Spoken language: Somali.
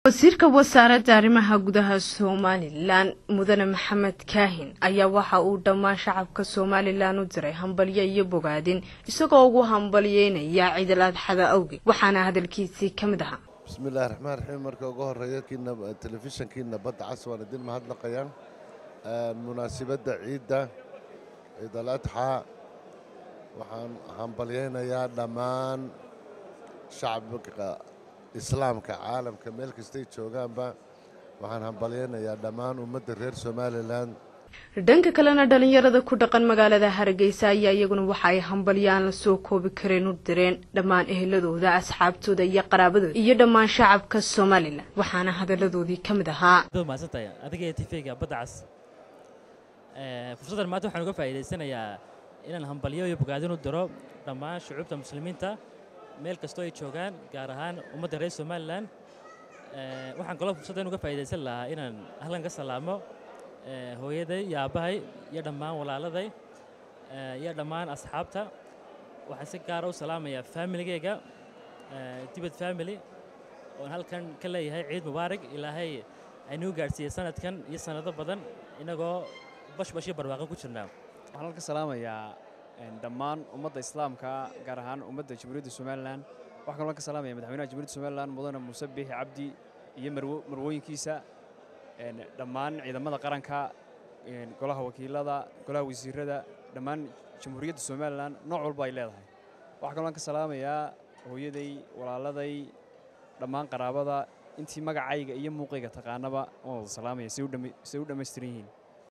wasiirka wasaaradda arrimaha gudaha somalilan mudane maxamed kaahin ayaa waxa uu dhammaan shacabka somalilan u diray hambalyo iyo bogaadin isagoo ugu hambalyeynaya ciidal adxada awgeed waxaana hadalkiisii ka mid ahaa bismillahi raxmaan raxiim marka ugu horeeya telefishankii nabadda cas waan idin mahadnaqayaan munaasibadda ciidda ciidal adxaa waxaan hambalyeynayaa dhammaan shacabka islaamka caalamka meel kastay joogaanba waxaan hambalyeynayaa dhammaan ummadda reer somalilan dhanka kalena dhalinyarada ku dhaqan magaalada hargeysa ayaa iyaguna waxa ay hambalyaan la soo koobi kareen u direen dhammaan eheladooda asxaabtooda iyo qaraabadooda iyo dhammaan shacabka somalilan waxaana hadaladoodii ka mid ahaa mahadsantahay adiga tvga badda cas fursaddan maanta waxaan uga faa'iidaysanayaa inaan hambalyo iyo bogaadin u diro dhammaan shucuubta muslimiinta meel kastoo ay joogaan gaar ahaan ummadda reer somalilan waxaan kaloo fursaddan uga faa'iidaysan lahaa inaan ahlan ka salaamo hooyaday iyo aabbahay iyo dhammaan walaaladay iyo dhammaan asxaabta waxaan si gaara u salaamayaa faamiligeyga dibad family oon halkan ka leeyahay ciid mubaarig ilaahay aynuu gaadhsiiyey sanadkan iyo sannado badan inagoo bashbash iyo barwaaqo ku jirnaa waxaan halka salaamayaa dhammaan ummadda islaamka gaar ahaan ummadda jamhuuriyadda somalilan waxaan kaloo ka salaamaya madaxweynaha jamhuuriyadda somalilan mudane muuse biixi cabdi iyo marwooyinkiisa dhammaan ciidamada qaranka golaha wakiilada golaha wasiirada dhammaan jamhuuriyadda somalilan nooc walba ay leedahay waxaa kaloo ka salaamayaa hooyaday walaaladay dhammaan qaraabada intii magacayga iyo muuqayga taqaanaba waan wada salaamaya say u dhammaystiran yihiin